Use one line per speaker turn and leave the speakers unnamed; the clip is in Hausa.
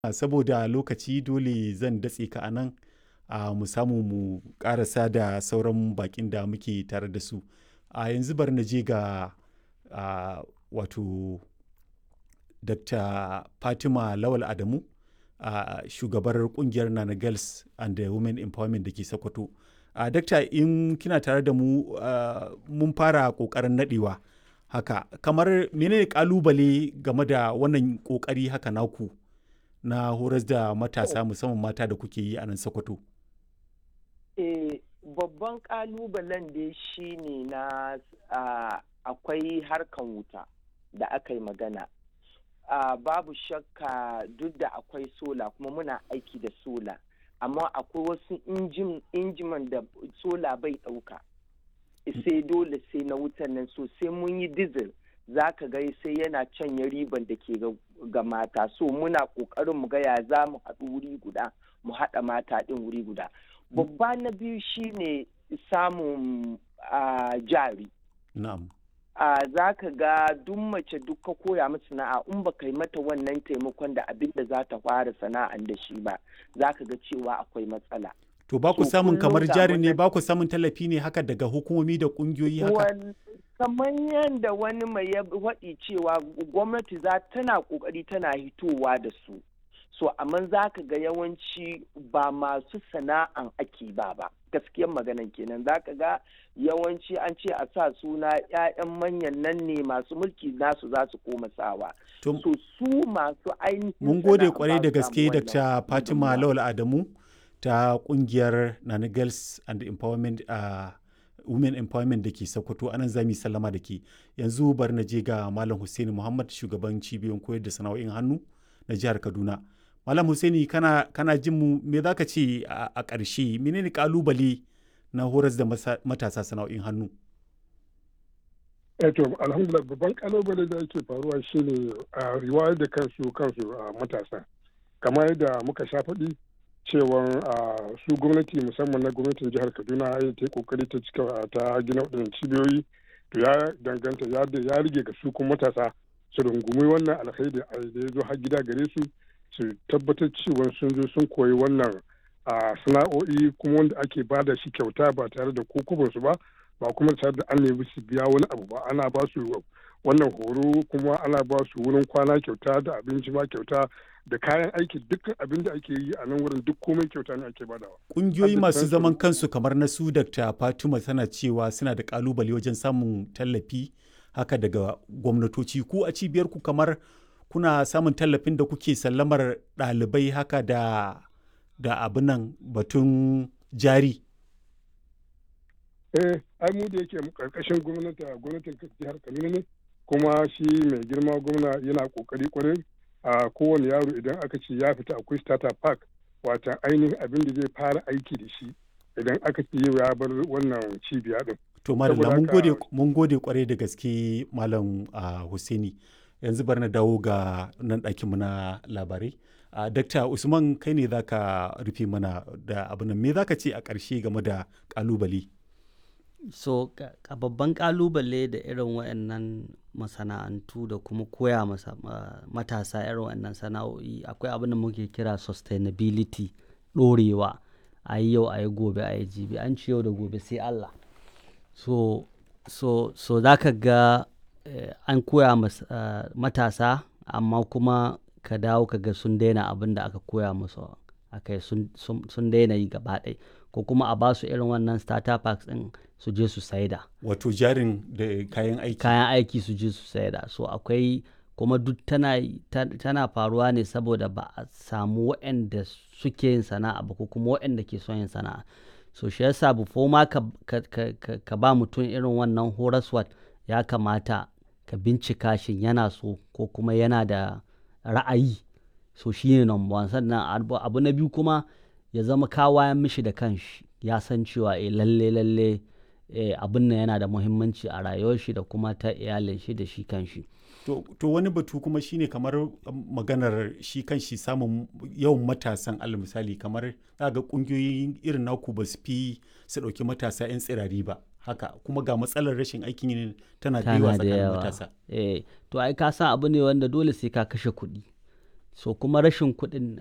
saboda lokaci dole zan datse ka a nan a mu samu mu karasa da sauran bakin da muke tare da su a yanzu bar na je ga a, wato dr fatima lawal adamu a shugabar kungiyar nana girls and the women empowerment da ke sokoto a dakta in kina tare da mu mun fara kokarin nadewa haka kamar menene kalubale game da wannan kokari haka naku na horas da matasa musamman mata da kuke yi a nan sokoto
eh babban kalubalen da shi ne na akwai harkan wuta da aka yi magana uh, babu shakka duk da akwai sola kuma muna aiki da sola amma akwai wasu injiman da sola bai ɗauka sai dole sai na wutan nan so sai mun yi diesel za ka ga sai yana canya riban da ke ga mata so muna ƙoƙarin mu ga ya za mu haɗu wuri guda mu haɗa mata ɗin wuri guda babba na biyu shine samun uh, jari
na'am
a za ka ga duk mace duk ka koya mata sana'a in ba kai mata wannan taimakon da abin da za ta fara sana'an da shi ba za ka ga cewa akwai matsala.
To ba ku samun kamar jari ne ba ku samun tallafi ne haka daga hukumomi da kungiyoyi haka?
kamar yadda wani mai ya waɗi cewa gwamnati za tana ƙoƙari tana hitowa da su. So amma za ka ga yawanci ba masu sana'an ake ba ba. gaskiyar maganan kenan za ka ga yawanci an ce a sa suna 'ya'yan manyan nan ne masu mulki nasu za su koma sawa so su masu ainihin
mun gode kwarai da gaske da fatima lawal adamu ta kungiyar nana girls and empowerment uh, women empowerment da ke sokoto anan za mu sallama da ke yanzu bari na je ga malam hussein muhammad shugaban cibiyoyin koyar da sana'o'in hannu na jihar kaduna Malam Hussaini kana, kana jin mu me za ka ce a ƙarshe menene kalubale na horas da matasa sana'o'in hannu?
Eto alhamdulillah babban kalubale da yake faruwa shine a riwayar da kansu kansu a matasa. Kamar yadda muka sha faɗi cewa su gwamnati musamman na gwamnatin jihar Kaduna ya ta kokari ta cika ta gina waɗannan cibiyoyi to ya danganta ya rige ga su kuma matasa su rungumi wannan alkhairi da ya zo har gida gare su su tabbatar cewa sun zo sun koyi wannan a sana'o'i kuma wanda ake ba da shi kyauta ba tare da su ba ba kuma tare da an nemi su biya wani abu ba ana ba su wannan horo kuma ana ba su wurin kwana kyauta da abinci ma kyauta da kayan aiki dukkan abin da ake yi a nan wurin duk komai kyauta ne ake badawa.
Kungiyoyi masu zaman kansu kamar na su Dr. Fatima tana cewa suna da kalubale wajen samun tallafi haka daga gwamnatoci ku a cibiyar ku kamar kuna samun tallafin da kuke sallamar ɗalibai haka da da abin nan batun jari?
Eh, ai mu da yake karkashin gwamnati gwamnatin jihar Kaduna ne kuma shi mai girma gwamna yana kokari kwarai a kowane yaro idan aka ce ya fita akwai starter park wata ainihin abin da zai fara aiki da shi idan aka ce yau ya bar wannan cibiya din.
To malam mun gode kwarai da gaske malam Hussaini. yanzu bar na dawo ga nan ɗakinmu na labarai a dakta usman kai ne za ka rufe mana da abin me za ka ce a ƙarshe game da ƙalubale
so a babban ƙalubale da irin waɗannan masana'antu da kuma koya masa matasa irin waɗannan sana'o'i akwai abin da muke kira sustainability ɗorewa a yi yau a yi gobe a yi jibi an ci yau da gobe sai allah so so so za ka ga Uh, an koya uh, matasa amma kuma ka dawo ka ga sun daina abin da aka koya musu akai sun, sun, sun daina yi gaba ɗaya ko kuma a basu irin wannan starter packs ɗin su je su saida
wato jarin da kayan aiki
kayan aiki su je su saida so akwai kuma duk tana, tana faruwa ne saboda ba a samu waɗanda suke yin sana'a ba ko kuma waɗanda ke son yin sana'a so shi yasa bufo ma ka, ka, ka, ka ba mutum irin wannan horaswat ya kamata ka bincika shin yana so ko kuma yana da ra'ayi so shi ne number one sannan abu na biyu kuma ya zama kawayan mishi da kanshi ya san cewa eh lalle lalle eh, abin nan yana da muhimmanci a rayuwar shi da kuma ta iyalin shi da shi kanshi
to, to wani batu kuma shine kamar maganar shi kanshi samun yawan matasan alal misali kamar ga kungiyoyin irin naku ba su fi su ɗauki matasa 'yan tsirari ba haka kuma ga matsalar rashin aikin yin tana da yawa tsakanin matasa
eh to ai ka san abu ne wanda dole sai ka kashe kuɗi so kuma rashin kuɗin